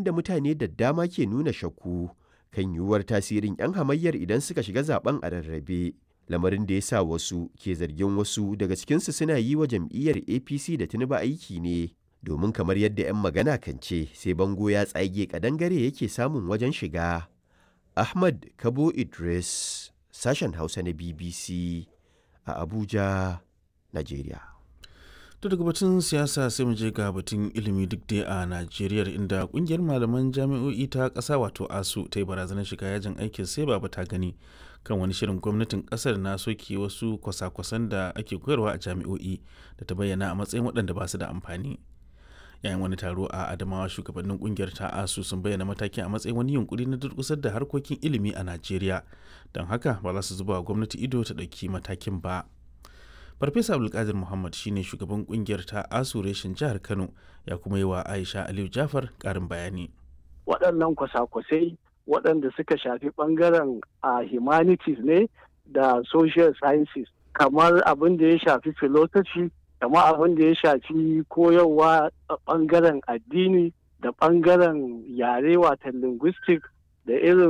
da mutane da dama ke nuna shakku kan yiwuwar tasirin 'yan hamayyar idan suka shiga zaben a rarrabe. Lamarin da ya sa wasu ke zargin wasu daga cikinsu suna yi wa jam'iyyar APC da Tinubu aiki ne. Domin kamar yadda 'yan magana kan ce sai bango ya tsage kadangare yake samun wajen shiga. Ahmad Kabo Idris, sashen Hausa na BBC a Abuja, Najeriya. To daga batun siyasa sai mu je ga batun ilimi duk dai a Najeriya inda kungiyar malaman jami'o'i ta ƙasa wato ASU ta yi barazanar shiga yajin aikin sai ba ta gani kan wani shirin gwamnatin ƙasar na soke wasu kwasa-kwasan da ake koyarwa a jami'o'i da ta bayyana a matsayin waɗanda ba su da amfani. yayin wani taro a adamawa shugabannin kungiyar ta asu sun bayyana matakin a matsayin wani yunkuri na durkusar da harkokin ilimi a najeriya don haka ba za su zuba wa gwamnati ido ta ɗauki matakin ba farfesa abdulkadir muhammad shine shugaban kungiyar ta asu reshen jihar kano ya kuma yi wa aisha aliyu jafar ƙarin bayani waɗannan kwasa-kwasai waɗanda suka shafi ɓangaren a humanities ne da social sciences kamar abin da ya shafi philosophy kama abin da ya shafi koyarwa a ɓangaren addini da ɓangaren yare watan linguistic da irin